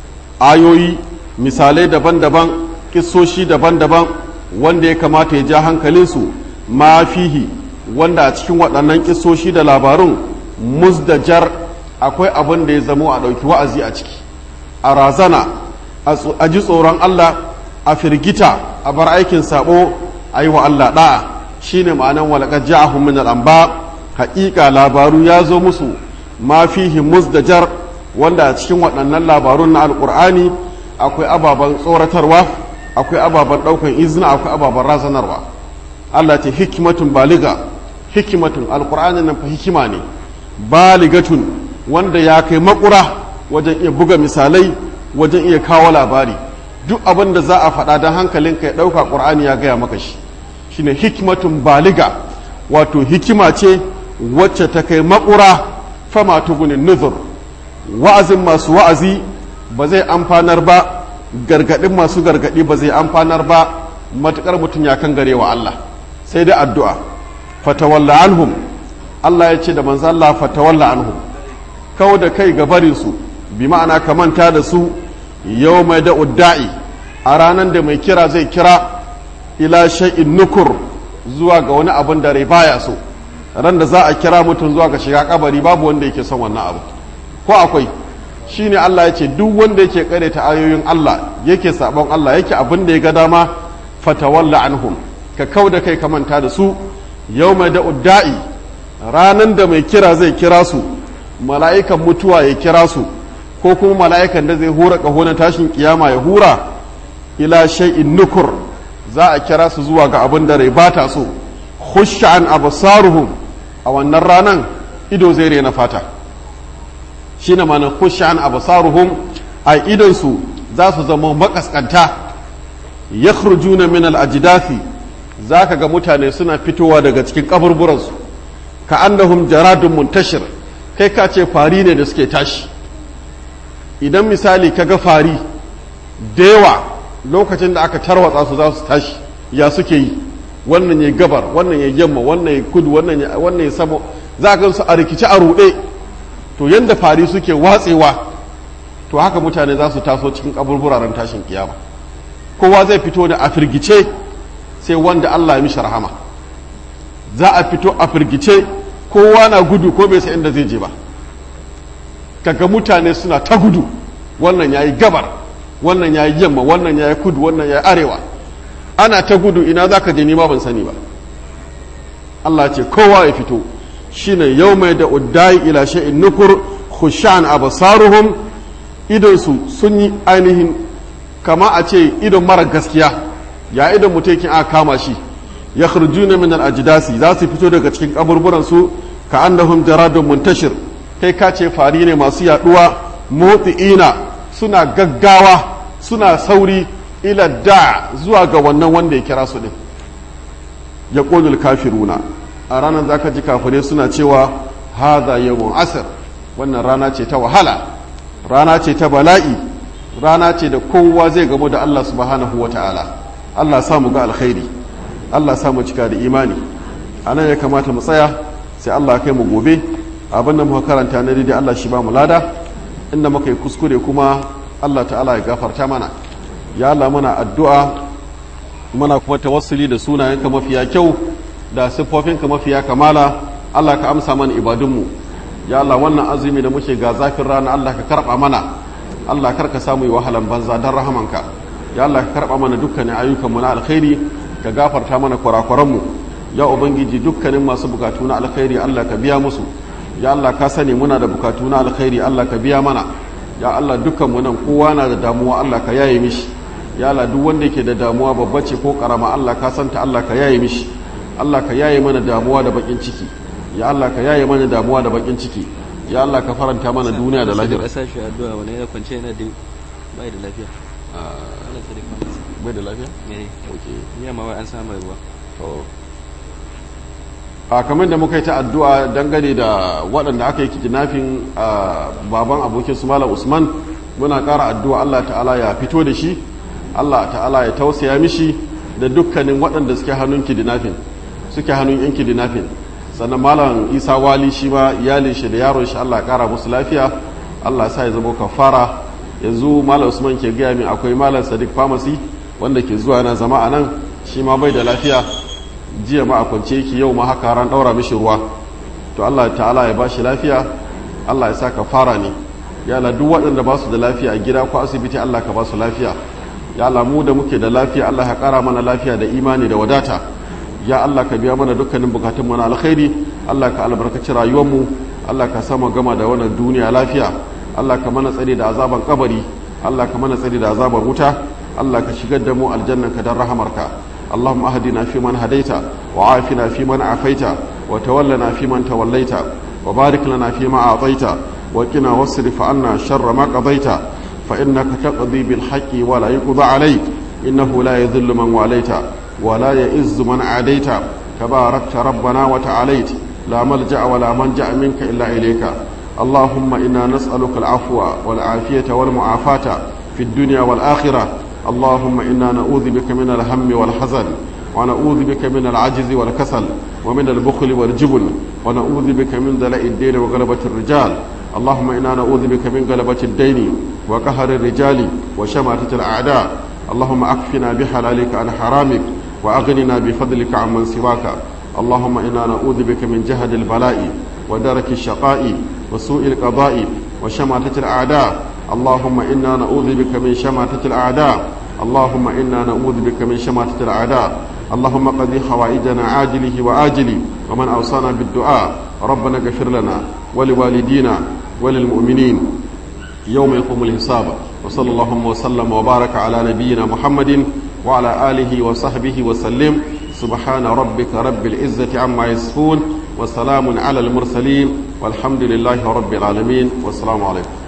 ayoyi misalai daban-daban kissoshi daban-daban wanda ya kamata ya ja hankalinsu ma fihi wanda a cikin waɗannan kissoshi da labarun musdajar akwai abin da ya zamo a ɗauki wa'azi a ciki a razana a ji tsoron Allah a firgita a bar aikin sabo a yi wa Allah ɗa'a shine ma'anan walaqad ja'ahum min al-anba haƙiƙa labaru ya zo musu ma fihi musdajar wanda a cikin waɗannan labarun na alƙur'ani akwai ababen tsoratarwa akwai ababen ɗaukan izina akwai ababen razanarwa Allah ce hikimatun baliga hikimatun alƙur'ani nan fa hikima ne baligatun wanda ya kai makura wajen iya buga misalai wajen iya kawo labari duk abin da za a faɗa don hankalinka ya ɗauka ƙur'ani ya gaya maka shi shine hikmatun baliga wato hikima ce wacce ta kai makura fama tugunin nuzur wa'azin masu wa'azi ba zai amfanar ba gargadin masu gargadi ba zai amfanar ba matukar mutum ya kan garewa Allah sai dai addu'a fatawalla anhum Allah ya ce da manzo Allah fatawalla anhum kawo da kai ga barin su bi ma'ana ka manta da su yau mai da udda'i a ranar da mai kira zai kira ila shay'in nukur zuwa ga wani abin da rai baya so ran da za a kira mutum zuwa ga shiga kabari babu wanda yake son wannan abu ko akwai shine Allah ya ce duk wanda yake ta ayoyin Allah yake sabon Allah yake abin da ya ga dama fatawalla anhum ka kau da kai ka manta da su yawma da udda'i ranan da mai kira zai kira su mala'ikan mutuwa ya kira su ko kuma mala'ikan da zai hura kaho na tashin kiyama ya hura ila shay'in nukur za a kira su zuwa ga abin da rai bata so khushan absaruhum a wannan ranan ido zai rena fata shine ma'anar khushan absaruhum a idon su za su zama makaskanta yakhrujuna min al-ajdathi zaka ga mutane suna fitowa daga cikin kaburburansu ka annahum jaradun muntashir kai ka ce fari ne da suke tashi idan misali ka ga fari da yawa lokacin da aka tarwatsa su za su tashi ya suke yi wannan ya gabar wannan ya yamma wannan ya kudu wannan ya sama za ka su a rikici a ruɗe to yadda fari suke watsewa to haka mutane za su taso cikin kaburburaren tashin kiyama kowa zai fito da a firgice sai wanda Allah ya mishi rahama za a fito a firgice kowa na gudu ko bai sai inda zai je ba kaga mutane suna ta gudu wannan yayi gabar wannan yayi yamma wannan yayi kudu wannan yayi arewa ana ta gudu ina zaka je nima ban sani ba Allah ce kowa ya fito shine mai da uddai ila shay'in nukur khushan absaruhum idon su sun yi ainihin kama a ce idon mara gaskiya ya idon mutekin aka kama shi ya kharjuna min al-ajdasi za su fito daga cikin kaburburan su ka annahum jaradun muntashir kai ka ce fari ne masu yaduwa motsi'ina suna gaggawa suna sauri ila da zuwa ga wannan wanda ya kira su din ya qulul kafiruna a ranar zaka ji kafirai suna cewa hadha yawmun asr wannan rana ce ta wahala rana ce ta bala'i rana ce da kowa zai gamu da Allah subhanahu wata'ala Allah sa mu ga alkhairi Allah sa mu cika da imani anan ya kamata mu tsaya sai Allah kai mu gobe abin da muka karanta na daidai Allah shi ba mu lada inda muka yi kuskure kuma Allah ta'ala ya gafarta mana ya Allah muna addu'a muna kuma tawassuli da sunayenka mafiya kyau da siffofinka mafiya kamala Allah ka amsa mana ibadunmu ya Allah wannan azumi da muke ga zafin rana Allah ka karba mana Allah kar ka samu yi wahalan banza don rahamanka ya Allah ka karba mana dukkanin ayyukanmu na alkhairi ka gafarta mana kurakuranmu ya ubangiji dukkanin masu bukatu na alkhairi Allah ka biya musu ya Allah ka sani muna da bukatu na alkhairi Allah ka biya mana ya Allah dukkan mu nan kowa na da damuwa Allah ka yaye mishi ya Allah duk wanda yake da damuwa babba ce ko karama Allah ka santa Allah ka yaye mishi Allah ka yaye mana damuwa da bakin ciki ya Allah ka yaye mana damuwa da bakin ciki ya Allah ka faranta mana duniya da lahira sa shi addu'a wani yana kwance yana da bai da lafiya Allah ta rika masa bai da lafiya me okay ya ma wai an samu ruwa to a kamar da muka yi ta addu'a dangane da waɗanda aka yi kidnapping a baban abokin su malam usman muna ƙara addu'a allah ta'ala ya fito da shi allah ta'ala ya tausaya mishi da dukkanin waɗanda suke hannun kidnapping suke hannun yan kidnapping sannan malam isa wali shi ma iyalin shi da yaron shi allah ƙara musu lafiya allah sa ya zama kafara yanzu malam usman ke gaya min akwai malam sadiq pharmacy wanda ke zuwa na zama a nan shi ma bai da lafiya jiya ma a kwance yake yau ma haka ran daura mishi ruwa to Allah ta'ala ya bashi lafiya Allah ya sa ka fara ne ya Allah duk waɗanda ba su da lafiya a gida ko asibiti Allah ka ba su lafiya ya Allah mu da muke da lafiya Allah ya ƙara mana lafiya da imani da wadata ya Allah ka biya mana dukkanin bukatun mu na alkhairi Allah ka albarkaci rayuwar mu Allah ka sama gama da wannan duniya lafiya Allah ka mana tsare da azaban kabari Allah ka mana tsare da azaban wuta Allah ka shigar da mu aljannanka dan rahamarka اللهم اهدنا فيمن هديت وعافنا فيمن عافيت وتولنا فيمن توليت وبارك لنا فيما أعطيت وقنا واصرف عنا شر ما قضيت فإنك تقضي بالحق ولا يقضى عليك إنه لا يذل من واليت ولا يئز من عاديت تباركت ربنا وتعاليت لا ملجأ ولا منجأ منك إلا إليك اللهم إنا نسألك العفو والعافية والمعافاة في الدنيا والآخرة اللهم إنا نعوذ بك من الهم والحزن ونعوذ بك من العجز والكسل ومن البخل والجبن ونعوذ بك من دلاء الدين وغلبة الرجال اللهم إنا نعوذ بك من غلبة الدين وقهر الرجال وشماتة الأعداء اللهم أكفنا بحلالك عن حرامك وأغننا بفضلك عمن سواك اللهم إنا نعوذ بك من جهد البلاء ودرك الشقاء وسوء القضاء وشماتة الأعداء اللهم إنا نعوذ بك من شماتة الأعداء اللهم إنا نعوذ بك من شماتة الأعداء اللهم قضي حوائجنا عاجله وآجله ومن أوصانا بالدعاء ربنا اغفر لنا ولوالدينا وللمؤمنين يوم يقوم الحساب وصلى اللهم وسلم وبارك على نبينا محمد وعلى آله وصحبه وسلم سبحان ربك رب العزة عما يصفون وسلام على المرسلين والحمد لله رب العالمين والسلام عليكم